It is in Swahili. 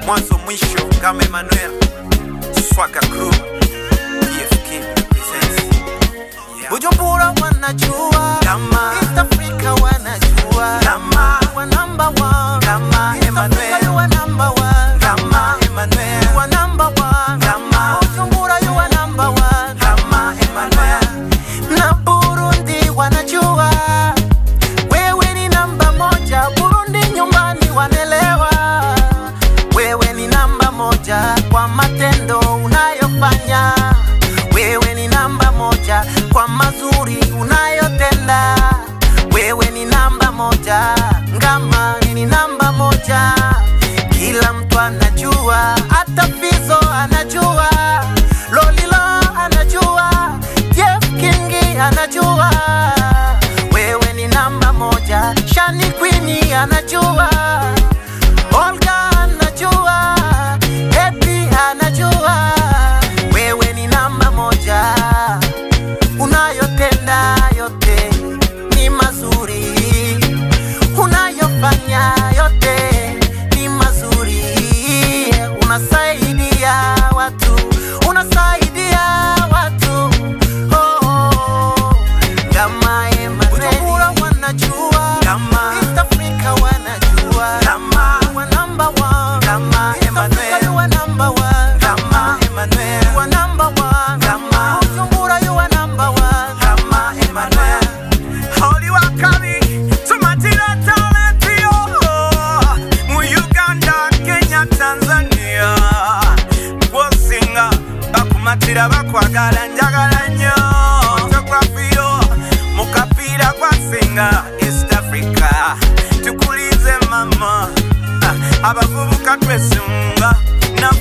mwanzo mwisho kama Emmanuel Swaka Crew EFK presents yeah. Bujumbura wanajua Kama. East Africa wanajua Kama. You are number one Kama East Emmanuel. Africa you are number one Kama Emmanuel You are number one Kama. Bujumbura you are number one Kama Emmanuel na Burundi wanajua wewe ni namba moja. Burundi nyumbani wanelewa wewe ni namba moja kwa matendo unayofanya. Wewe ni namba moja kwa mazuri unayotenda. Wewe ni namba moja, Ngama ni namba moja. Kila mtu anajua, hata Fizo anajua, Lolilo anajua, Jeff Kingi anajua, wewe ni namba moja. Shani Queen anajua, Olga anajua, Happy anajua, wewe ni namba moja. Unayotenda yote ni mazuri, unayofanya yote ni mazuri, unasaidia watu, unasaidia watu oh, oh. Kama Emmanuel Bujumbura wanajua, Kama. East Africa wanajua, Kama. You are number one, Kama East Africa Emmanuel. you are number one, Kama Emmanuel you are number one, Kama. Bujumbura you are number one. Kama Emmanuel Oli wakabi tumatira talenti yo mu Uganda Kenya Tanzania gwosinga bakumatira bakwagala njagala nnyo tokwafiyo mu kapiira gwasinga East Africa tukulize mama Ah, abavubuka twesunga na